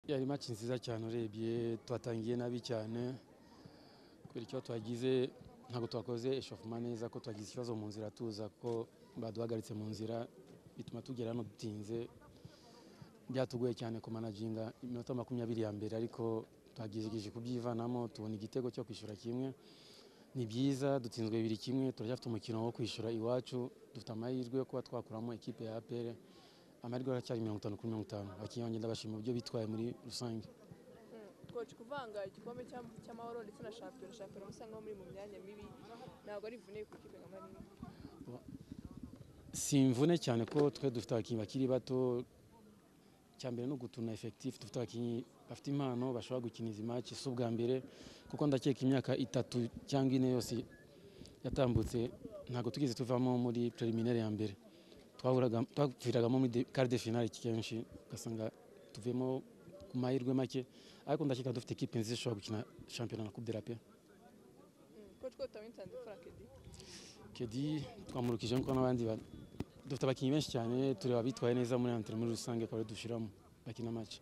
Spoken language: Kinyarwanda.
yari maki nziza cyane urebye twatangiye nabi cyane kubera icyo twagize ntabwo twakoze eshofuma neza ko twagize ikibazo mu nzira tuza ko baduhagaritse mu nzira bituma tugera hano dutinze byatugoye cyane kumanaginga iminota makumyabiri ya mbere ariko twagerageje kubyivanamo tubona igitego cyo kwishyura kimwe ni byiza dutsinzwe bibiri kimwe turacyafite umukino wo kwishyura iwacu dufite amahirwe yo kuba twakuramo ikipe ya apr amahirwe aracyari mirongo itanu kuri mirongo itanu abakinnyi banjye ndabashima uburyo bitwaye muri rusange twaje kuvanga igikombe cy'am- cy'amahoro ndetse na shampiyona shampiyona usanga muri mu myanya mibi ntabwo ari vune ku ikipe nka manini si imvune cyane ko twe dufite abakinnyi bakiri bato icya mbere ni ugutuna efekitifu dufite abakinnyi bafite impano bashobora gukina izi match si ubwa mbere kuko ndakeka imyaka itatu cyangwa ine yose yatambutse ntabwo tugeze tuvamo muri preliminaire ya mbere Twahuraga- twaviragamo muri de- quart de finale kenshi ugasanga tuvemo ku mahirwe make ariko ndakeka dufite ekipe nziza ishobora gukina shampiyona na coupe de la paix coach ko utamutanze frank di Kedi twamurukije nkuko n'abandi ba- dufite abakinnyi benshi cyane tureba abitwaye neza muri antrenema muri rusange akaba ariyo dushyiramo bakina match